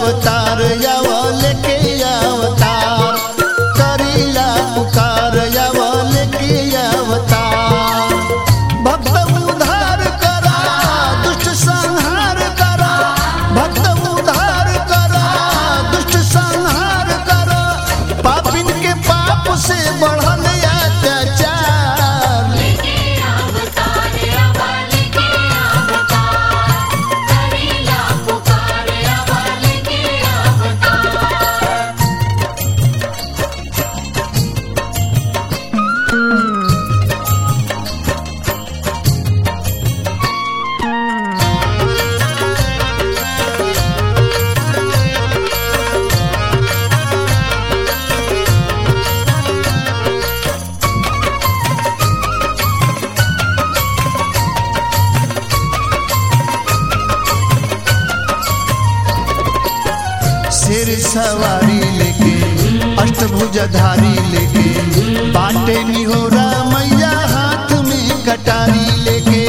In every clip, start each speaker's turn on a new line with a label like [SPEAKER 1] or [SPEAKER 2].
[SPEAKER 1] अवतार याव लेके अवतार करीला पुकार याव लेके अवतार भक्त उद्धार करा दुष्ट संहार करा भक्त उद्धार करा दुष्ट संहार करा पापिन के पाप से बढ़ल अत्याचार
[SPEAKER 2] लेके अवतार आवा लेके अवतार करीला पुकार आवा लेके अवतार
[SPEAKER 1] शेर सवारी लेके अष्टभुजधारी लेके बाटे निहोरा मैया हाथ में कटारी लेके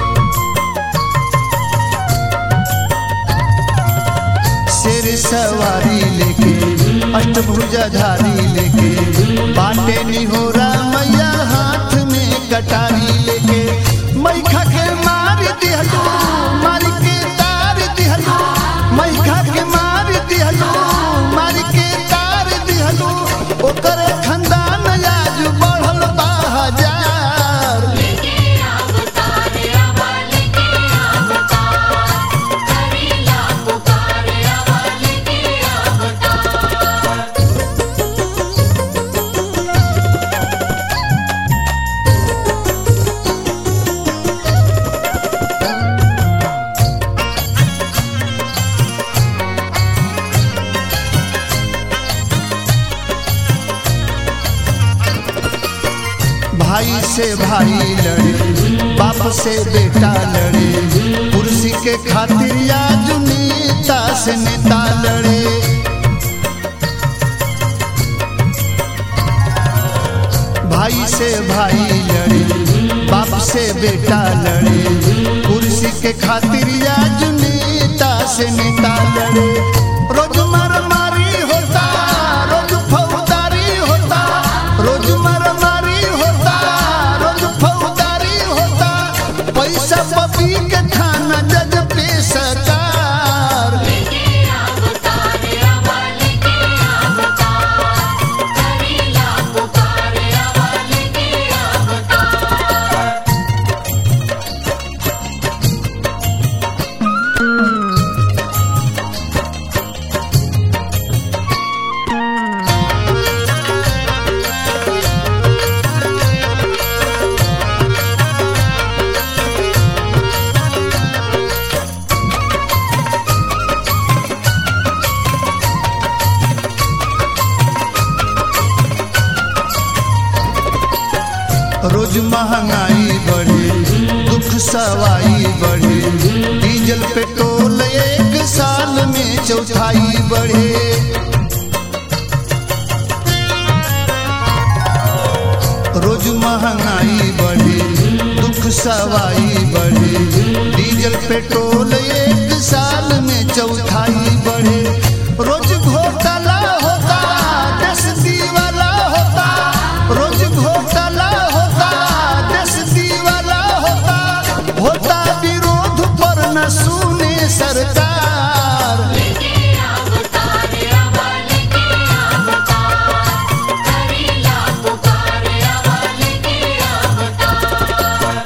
[SPEAKER 1] शेर सवारी लेके अष्टभुजधारी लेके बाटे निहोरा मैया हाथ में कटारी लेके मैखा के मार दिहलू मार के तार दिहलू मैखा के मार दिहलू मार के तार दिहलू ओकर खंदान आज बढ़ल बा हजार
[SPEAKER 2] लेके अवतार आवा लेके अवतार करीला पुकार आवा लेके अवतार
[SPEAKER 1] भाई से भाई लड़े बाप से बेटा लड़े कुर्सी के खातिर आज नेता से नेता लड़े भाई से भाई लड़े बाप से बेटा लड़े कुर्सी के खातिर आज नेता से नेता लड़े रोज मार मारी होता रोज फौजदारी होता रोज मार मारी होता रोज फौजदारी होता पैसा पपी के थाना जज पे सरकार
[SPEAKER 2] लेके अवतार आवा लेके अवतार करीला पुकार आवा लेके अवतार
[SPEAKER 1] रोज महंगाई बढ़े दुख सवाई बढ़े डीजल पेट्रोल एक साल में चौथाई बढ़े रोज महंगाई बढ़े दुख सवाई बढ़े डीजल पेट्रोल एक साल में चौथाई बढ़े रोज घोटाला होता देश दीवाला होता रोज घोटाला होता देश दीवाला होता होता विरोध पर न सुने सरकार
[SPEAKER 2] लेके अवतार आवा लेके अवतार करीला पुकार आवा लेके अवतार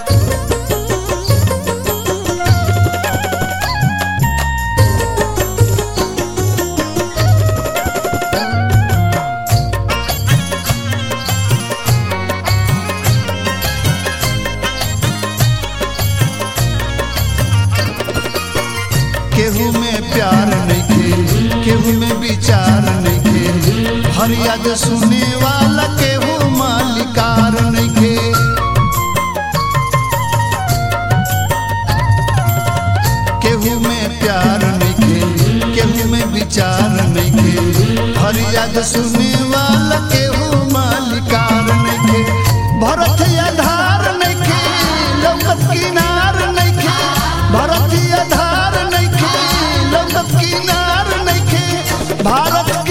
[SPEAKER 1] केहू में प्यार नहीं केहू में विचार नहीं फरियाद सुने वाला केहू मालिकार नहीं केहू में प्यार नहीं केहू में विचार नहीं फरियाद सुने वाला केहू मालिकार नहीं भरत आधार नहीं लौकत किनार नहीं भरत आधार नहीं लौकत किनार नहीं भारत